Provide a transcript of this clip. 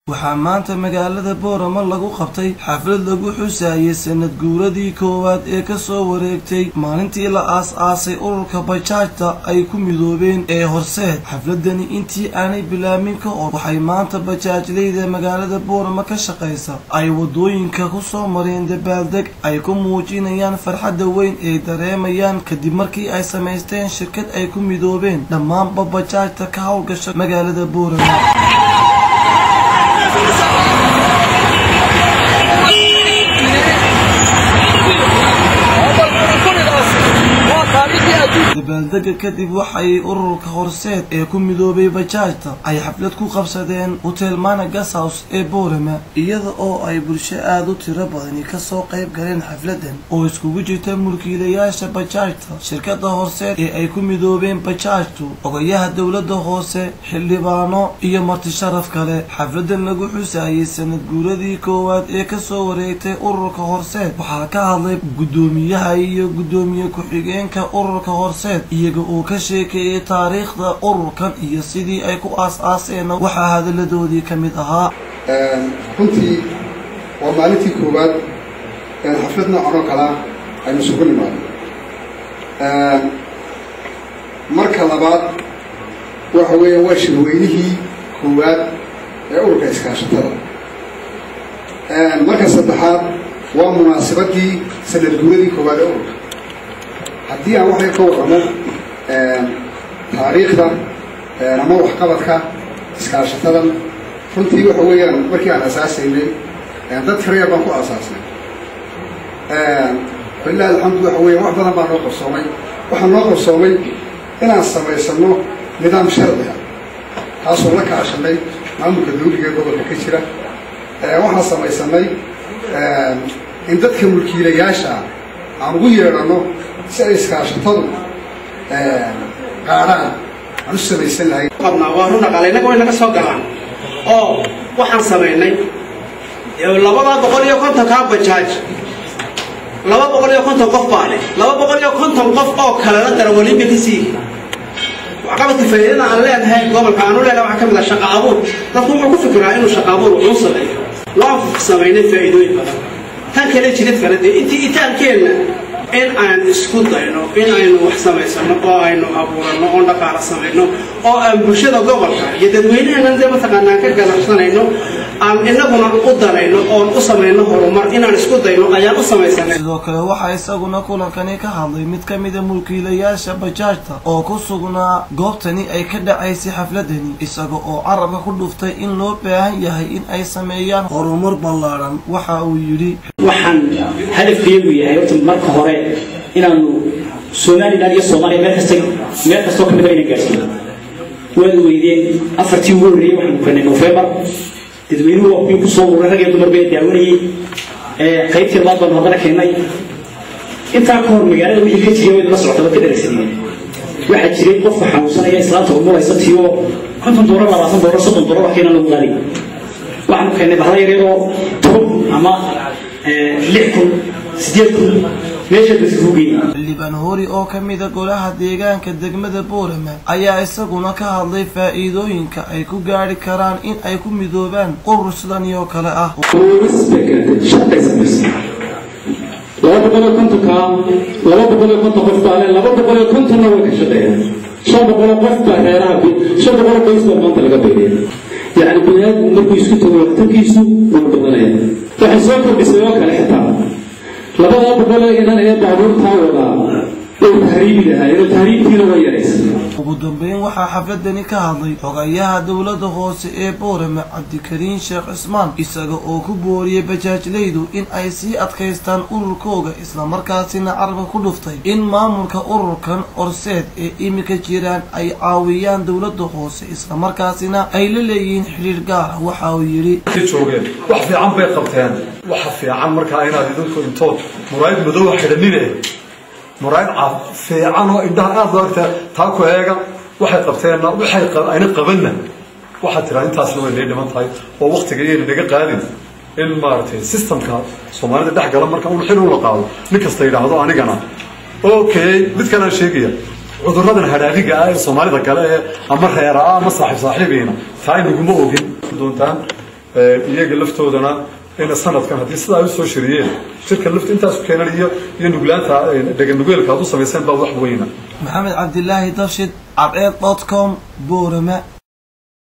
waxaa maanta magaalada boorama lagu qabtay xaflad lagu xusaayay sanad guuradii koowaad ee kasoo wareegtay maalintii la aas-aasay ururka bajaajta ay ku midoobeen ee horseed xafladani intii aanay bilaabmin ka hor waxay maanta bajaajleyda magaalada boorama ka shaqaysa ay wadooyinka kusoo mareen dabaaldeg ay ku muujinayaan farxadda weyn ay dareemayaan kadib markii ay samaysteen shirkad ay ku midoobeen dhammaanba bajaajta ka howlgasha magaalada boorama dabaaldega kadib waxay ururka horseed ee ku midoobay bajaajta ay xaflad ku qabsadeen hotel mana gashouse ee boorama iyada oo ay bulsho aada u tiro badani kasoo qayb galeen xafladan oo iskugu jirta mulkiilayaasha bajaajta shirkada horseed ee ay ku midoobeen bajaajtu ogayaha dowlada hoose xildhibaano iyo marti sharaf kale xafladan lagu xusaayay sanad guuradii koowaad ee kasoo wareegtay ururka horseed waxaa ka hadlay gudoomiyaha iyo gudoomiye ku-xigeenka ururka horseed iyaga uu ka sheekeeyey taariikhda ururkan iyo sidii ay ku aas-aaseen waxaa hadalladoodii ka mid ahaa runtii waa maalintii koowaad xaflad noocan oo kalea aynu isugu nimaado marka labaad waxa weeya waa shirweynihii koowaad ee ururka iskaashatada marka saddexaad waa munaasabadii sanad guuradii koowaad ee ururka haddii aan waxay ka warramo taariikhda ama waxqabadka iskaashatadan runtii waxa weeyaan markii aan asaasaynay dad tirayaa baan ku asaasnay walilahi alxamdu waxa weya wax badan baa noo qarsoomay waxaa noo qarsoomay inaan samaysano nidaam sharciga kaasoo la kaashanay maamulka dawliga ee gobolka ka jira waxaan samaysanay in dadka mulkiilayaasha aan ugu yeedhano si ay iskaashatadu qaadhaan aan u samaysan lahay qabnaa waa run dhaqaale innaga way naga soo galaan oo waxaan samaynay labada boqol iyo kontonkaa bajaaj laba boqol iyo konton qof baa leh laba boqol iyo konton qof oo kalena darawaliinba ka sii waxqabadka faa'iidada aan leenahay gobolka aanu leenahay waxaa ka mid ah shaqa abuur dadku wuxuu ku fikiraa inuu shaqa abuur uu sameeyo waan samaynay faa'iidooyin badan tan kale jirid kale dee intii itaankeenna in aan isku dayno in aynu wax samaysano oo aynu abuurano oon dhaqaala samayno oo aan bulshada gobolka iyo dadweynaheena dee mataqaanaa ka ganacsanayno aan inaguna u danayno oon u samayno horumar inaan isku dayno ayaan u samaysanay sidoo kale waxaa isaguna kulankani ka hadlay mid ka mida mulkiilayaasha bajaajta oo ku sugnaa goobtani ay ka dhacaysay xafladani isaga oo carabka ku dhuftay in loo baahan yahay in ay sameeyaan horumar ballaadhan waxa uu yidhi waxaan hadafkeedu yahay horta marka hore inaanu somalilan iyo soomaaliya meel kasta meel kastoo ka mida inaan gaarsiino waad weydeen afartii ugu horreeyey waxaanu keenay november dadweynuhu waa kuwii kusoo ururay rag iyo dumar bay daawanayey qaybtii labaad baanu haddana keennay intaa ka hor magaalada wixii ka jiray wayna la socota waad ka dharagsanayeen waxaa jiray qofka xanuunsanaya islaanta umuraysa tiyo konton doolar labaatan doolar soddon doolar wax keenan lagu qaadi waxaanu keennay bahla yaryaroo toban ama lix kun sideed kun meesha baskuugey xildhibaan hori oo ka mida golaha deegaanka degmada boorama ayaa isaguna ka hadlay faa'iidooyinka ay ku gaari karaan in ay ku midoobaan urur sidani oo kale ah laba boqol iyo kontonka laba boqol iyo konton qof baa le laba boqol iyo kontonna way ka shaqeeyaan shan boqol oo qof baa reeraha shan boqol oo qoys baa maanta laga beeriya yacni biniaadmu markuu isku tago waxtarkiisu wuu badanaya waxay soo kordhisay oo kale xitaa labadaa boqol ee inan ee baabuurtaa wadaa uu tahriibi lahaa iyadoo tahriibtiina way yaraysay ugu dambeyn waxaa xafladani ka hadlay xogayaha dowlada hoose ee boorame cabdikariin sheekh cismaan isaga oo ku booriyey bajaajleydu in ay sii adkaystaan ururkooga islamarkaasina carabka ku dhuftay in maamulka ururkan horseed ee iminka jiraan ay caawiyaan dowlada hoose islamarkaasina ay la leeyihiin xidhiir gaara waxa uu yidhi joogeen wax fiican bay qabteen waxa fiican markaa inaad idinku intood muraayad madow xidhanine muraayad fiican oo indhaha aada loo arta taa ku eega waxay qabteenna waxay ayna qabanna waxaad tiraa intaasna way nay dhiman tahay oo waktiga iyayna naga qaadin in maaragtay systemka soomaalida dhex gala marka un xil ula qaado nin kasta yidhaahdo anigana okay midkan aan sheegaya cuduradan hadhaadiga ah ee soomaalida kale ee ama reera ah ama saaxiib saaxiibiina taa inaguma ogin doontaan iyaga laftoodana ina sanadkan haddii sidaa ay usoo shiriyeen shirka lafta intaas keenan iyo iyo nuglaanta dheganugeelka aad u samayseen baa wax weyna maxamed cabdilaahi dafshid cadceed dot com boorama